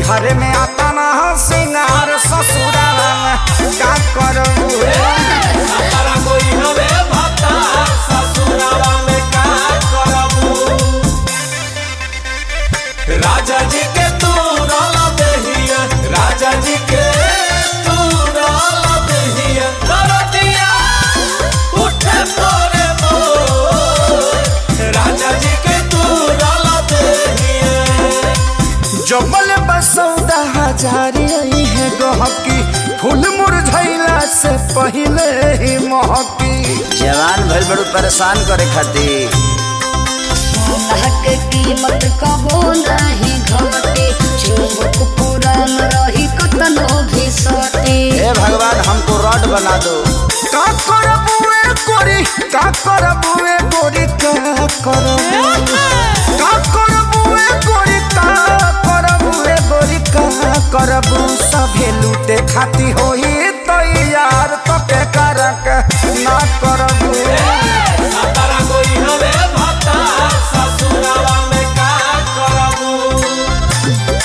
नैहर में आता ना सिंगार ससुराल में का करबू तारा कोई हवे भत्ता ससुरावा में का करबू राजा जी के तू रौला दहिया राजा जी के तू रौला दहिया दरदिया उठे पोरे मोर राजा जी के तू रौला दहिया जबल बसौदा हजारी आई है गहकी फूल मुरझैला से पहले ही महकी जवान भइल बड़ू परेशान करे खातिर सोना के कीमत कबो नहीं घटे चुमुक पुरान रही कतनो भी सटे हे भगवान हमको रॉड बना दो का करबू ए गोरी का करबू ए गोरी का करबू का करबू ए गोरी का करबू ए गोरी का करबू सभे लूटे खाती होई तैयार तो के करक ना करबू तारा कोई हवे भत्ता ससुरावा में का करबू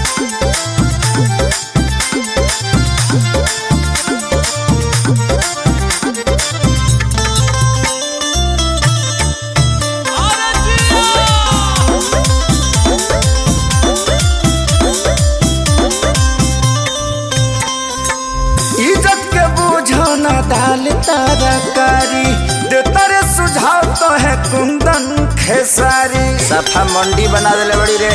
इज्जत के बूझो न डाल तरकारी दे तारे सुझाव तो है कुंदन खेसारी सफा मंडी बना देले बड़ी रे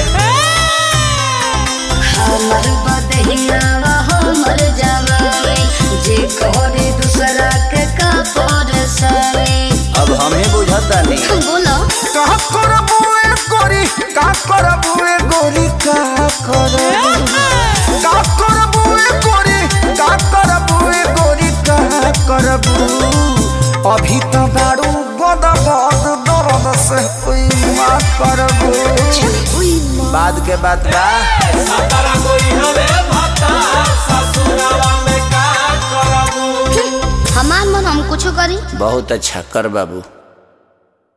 हमर बदहिया हमर जवानी जे करे दूसरा के का परेशानी अब हम ही बुझतानी बोलो का करबू ए गोरी का करबू ए गोरी का करबू का करबू ए गोरी का करबू ए गोरी का करबू अभी तो बारू गद गद दर्द से कोई माँ करबू बाद के बात बा तारा कोई हवे भत्ता ससुरावा में का करबू हमार मन हम कुछ करी बहुत अच्छा कर बाबू